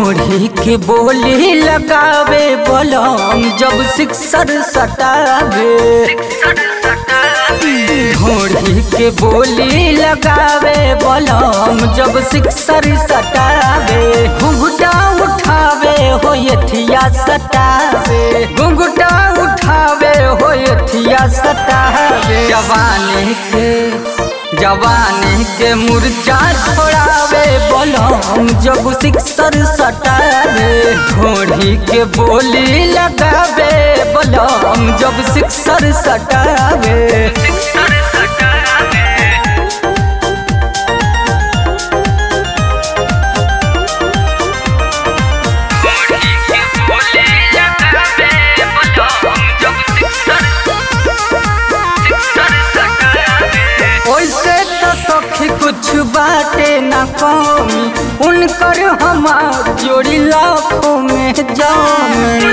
ढोढ़ी के बोली लगावे बलम जब सिक्सर सटावे ढोढ़ी के बोली लगावे बलम जब सिक्सर सटावे घुंघटा उठावे हो यथिया सटावे घुंघटा उठावे हो यथिया सटावे जवानी के जवानी के मुर्चा छोड़ावे बलम जब सिक्सर सटावे घोड़ी के बोली लगावे बलम जब सिक्सर सटावे ओइसे तो सखी कुछ बाटे ना कमी उनकर हमार जोड़ी लाखों में जामी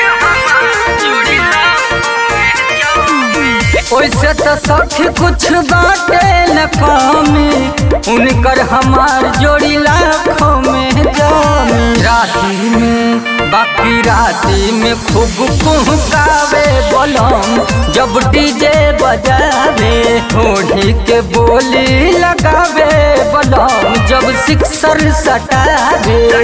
ओइसे तो सखी कुछ बाटे न कमी उनकर हमार जोड़ी लाखों में जामी राती में बाकी राती में खूब कुहकावे बलम जब डीजे बजावे होड़ी के बोली लगावे बलम जब सिक्सर सटावे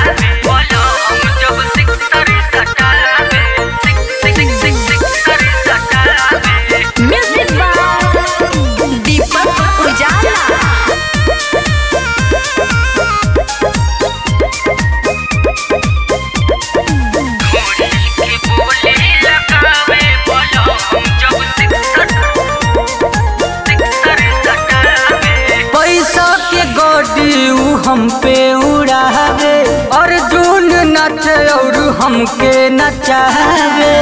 म्यूजिक बाय दीपक उजाला पैसा के गोडी उ हम पे उड़ावे अर्जुन नचे और हमके नचावे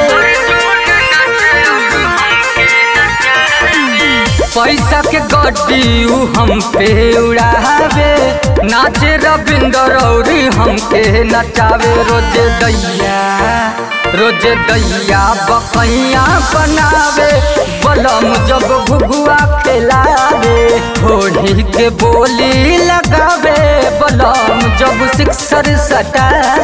पैसा के गोडी उ हम पे उड़ावे नाचे रविंदर और हमके नचावे रोज दैया रोज दैया बकैया बनावे बलम जब घुघुआ खिलावे होड़ी के बोली लगावे बलम जब सिक्सर सटावे